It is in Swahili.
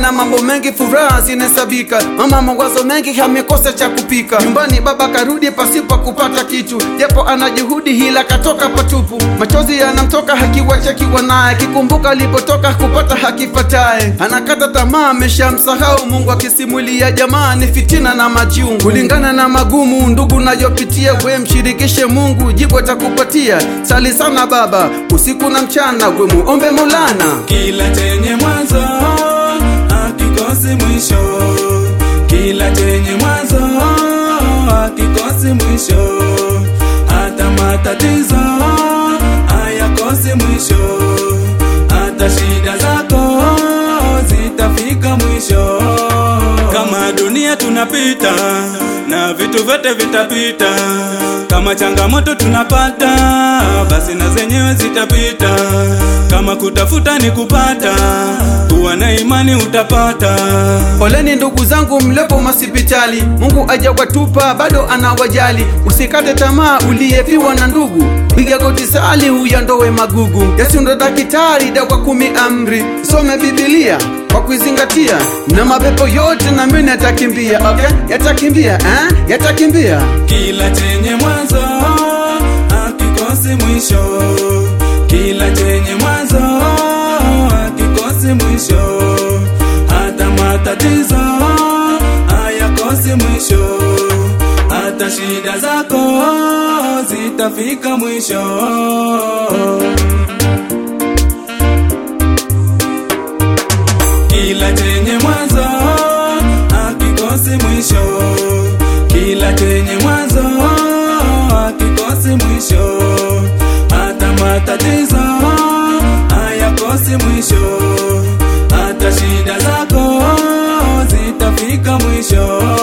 ana mambo mengi, furaha zinahesabika. Mama mawazo mengi, amekosa cha kupika. Nyumbani baba karudi pasipo kupata kitu, japo ana juhudi, hila katoka patupu. Machozi yanamtoka hakiwachakiwa naye, akikumbuka alipotoka kupata hakipataye. Anakata tamaa, ameshamsahau Mungu, akisimulia jamaa ni fitina na majungu. Kulingana na magumu ndugu nayopitia, we mshirikishe Mungu, jibu atakupatia. Sali sana baba, usiku na mchana, we muombe Maulana. Kila chenye mwanzo hakikosi mwisho, kila chenye mwanzo hakikosi mwisho, hata matatizo hayakosi mwisho, hata shida zako zitafika mwisho. Kama dunia tunapita na vitu vyote vitapita, kama changamoto tunapata, basi na zenyewe zitapita. Kama kutafuta ni kupata, kuwa na imani utapata. Poleni ndugu zangu mlepo masipitali, Mungu ajawatupa bado anawajali. Usikate tamaa uliyefiwa na ndugu, piga goti sali uyandowe magugu. Yesu ndo daktari, dawa kumi amri, some Biblia kwa kuizingatia, na mapepo yote na mimi yatakimbia. Okay, yatakimbia eh? yatakimbia. Kila chenye mwanzo hakikosi mwisho, kila chenye mwanzo hakikosi mwisho, hata matatizo hayakosi mwisho, hata shida zako zitafika mwisho. Kila chenye mwanzo hakikosi mwisho, kila chenye mwanzo hakikosi mwisho, hata matatizo hayakosi mwisho, hata shida zako zitafika mwisho.